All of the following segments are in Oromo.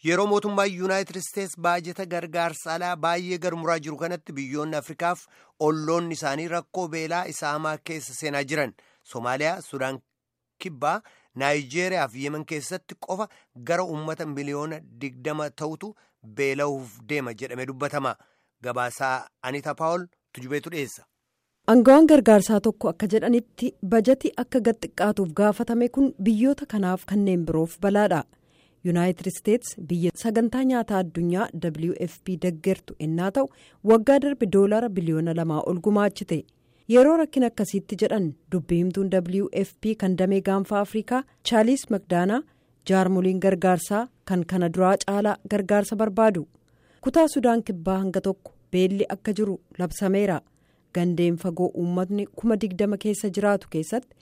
Yeroo mootummaan Yuunaayitid Isteets baajata gargaarsa alaa baay'ee garmuraa jiru kanatti biyyoonni Afrikaaf olloonni isaanii rakkoo beelaa isa hamaa keessa seenaa jiran. Somaaliyaa, Sudaan Kibbaa, Naayijeeriyaa fi Yemen keessatti qofa gara uummata miliyoona digdama ta'utu beela'uuf deema jedhamee dubbatama. Gabaasaa Anita Paawol tujubeetu dhiyeessa. Aangawaan gargaarsaa tokko akka jedhanitti bajati akka gad xiqqaatuuf gaafatame kun biyyoota kanaaf kanneen biroof balaadha. yuunaayitid isteets biyya sagantaa nyaataa addunyaa wfp deggertu ennaa ta'u waggaa darbe doolaara biliyoona lamaa ol gumaachite yeroo rakkin akkasiitti jedhan dubbii himtuun wfp kan damee gaanfaa afrikaa chaaliis magdaanaa jaarmoliin gargaarsaa kan kana duraa caalaa gargaarsa barbaadu kutaa sudaan kibbaa hanga tokko beelli akka jiru labsameera gandeen fagoo uummatni kuma digdama keessa jiraatu keessatti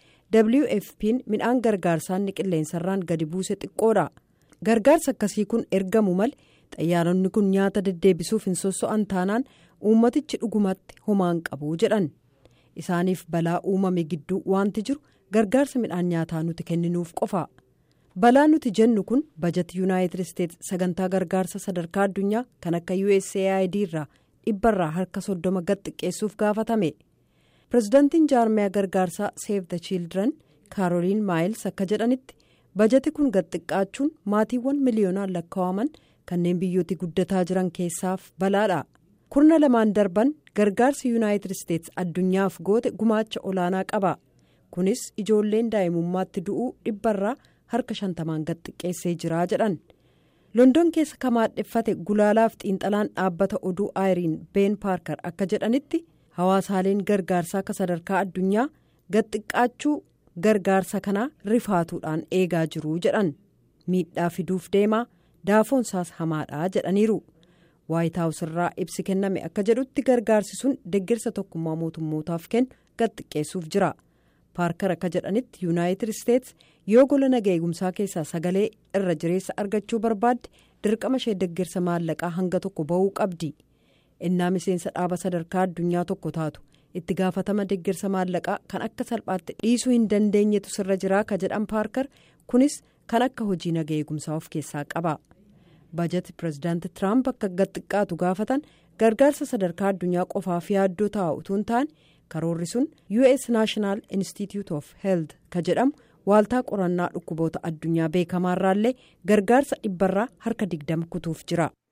wfp'n midhaan gargaarsaanni qilleensarraan gadi buuse xiqqoodha. gargaarsa akkasii kun ergamu malee xayyaaronni kun nyaata deddeebisuuf hin sosso'an taanaan uummatichi dhugumatti homaan qabu jedhan isaaniif balaa uumame gidduu wanti jiru gargaarsa midhaan nyaataa nuti kenninuuf qofa balaa nuti jennu kun bajati yuunaayitid isteets sagantaa gargaarsa sadarkaa addunyaa kan akka usaid irraa dhibbarraa harka soddoma gad xiqqeessuuf gaafatame pirezidaantiin jaarmiyaa gargaarsaa seef the childiran kaarooliin maayils akka jedhanitti. bajati kun gad xiqqaachuun maatiiwwan miliyoonaan lakkaa'aman kanneen biyyooti guddataa jiran keessaaf balaadha kurna lamaan darban gargaarsi yuunaayitid isteets addunyaaf goote gumaacha olaanaa qaba kunis ijoolleen daa'imummaatti du'uu dhibbarraa harka shantamaan gad xiqqeessee jira jedhan london keessa kamaadheffate gulaalaaf xiinxalaan dhaabbata oduu aayiriin been paarkar akka jedhanitti hawaasaaleen gargaarsaa akka sadarkaa addunyaa gad xiqqaachuu. gargaarsa kanaa rifaatuudhaan eegaa jiru jedhan miidhaa fiduuf deemaa daafoonsaas hamaadha jedhaniiru waayitaawus irraa ibsi kenname akka jedhutti gargaarsi sun deeggarsa tokkummaa mootummootaaf kennu gad xiqqeessuuf jira paarkar akka jedhanitti yuunaayitid isteets yoo gola nagaa eegumsaa keessaa sagalee irra jireessa argachuu barbaadde dirqama ishee deeggarsa maallaqaa hanga tokko ba'uu qabdi innaa miseensa dhaaba sadarkaa addunyaa tokko taatu. itti gaafatama deeggarsa maallaqaa kan akka salphaatti dhiisuu hin dandeenyetu sirra jiraa ka jedhan paarkar kunis kan akka hojii nagaa eegumsaa of keessaa qaba bajati pirezidaanti tiraamp akka gad xiqqaatu gaafatan gargaarsa sadarkaa addunyaa qofaaf yaaddoo taa'u utuu hin taane karoorri sun us naashinaal institute of health ka jedhamu waaltaa qorannaa dhukkuboota addunyaa beekamaarraallee gargaarsa dhibbarraa harka digdama kutuuf jira.